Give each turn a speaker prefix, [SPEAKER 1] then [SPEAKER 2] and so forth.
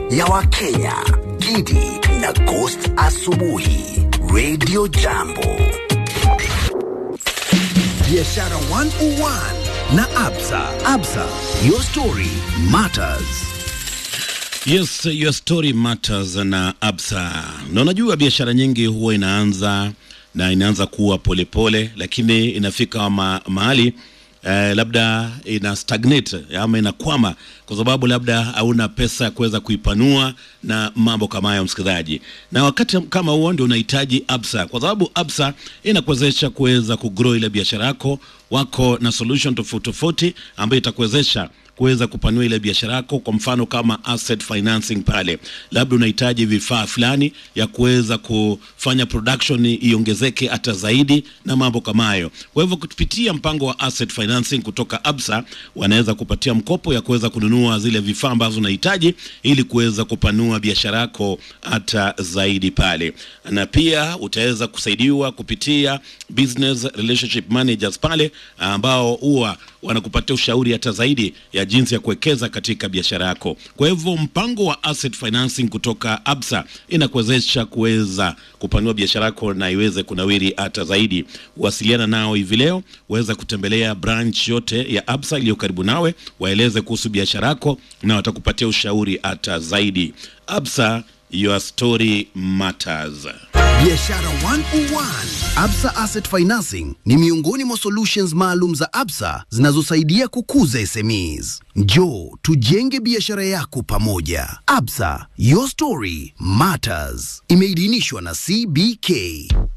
[SPEAKER 1] ya Wakenya, Gidi na Ghost Asubuhi, Radio Jambo. Biashara 101 na Absa. Absa, your story matters.
[SPEAKER 2] Yes, your story matters na Absa. Na unajua biashara nyingi huwa inaanza na inaanza kuwa polepole pole, lakini inafika ma, mahali eh, labda ina stagnate ama inakwama kwa sababu labda hauna pesa ya kuweza kuipanua na mambo kama hayo, msikilizaji. Na wakati kama huo ndio unahitaji Absa, kwa sababu Absa inakuwezesha kuweza kugrow ile biashara yako. Wako na solution tofauti tofauti ambayo itakuwezesha kuweza kupanua ile biashara yako. Kwa mfano kama asset financing, pale labda unahitaji vifaa fulani ya kuweza kufanya production iongezeke hata zaidi na mambo kama hayo. Kwa hivyo kupitia mpango wa asset financing kutoka Absa, wanaweza kupatia mkopo ya kuweza kununua zile vifaa ambazo unahitaji ili kuweza kupanua biashara yako hata zaidi pale, na pia utaweza kusaidiwa kupitia business relationship managers pale ambao huwa wanakupatia ushauri hata zaidi ya jinsi ya kuwekeza katika biashara yako. Kwa hivyo mpango wa asset financing kutoka Absa inakuwezesha kuweza kupanua biashara yako na iweze kunawiri hata zaidi. Wasiliana nao hivi leo, waweza kutembelea branch yote ya Absa iliyo karibu nawe, waeleze kuhusu biashara yako na watakupatia ushauri hata zaidi. Absa, your story matters.
[SPEAKER 1] Biashara 101. Absa Asset Financing ni miongoni mwa solutions maalum za Absa zinazosaidia kukuza SMEs. Njoo tujenge biashara yako pamoja. Absa, your story matters. Imeidhinishwa na CBK.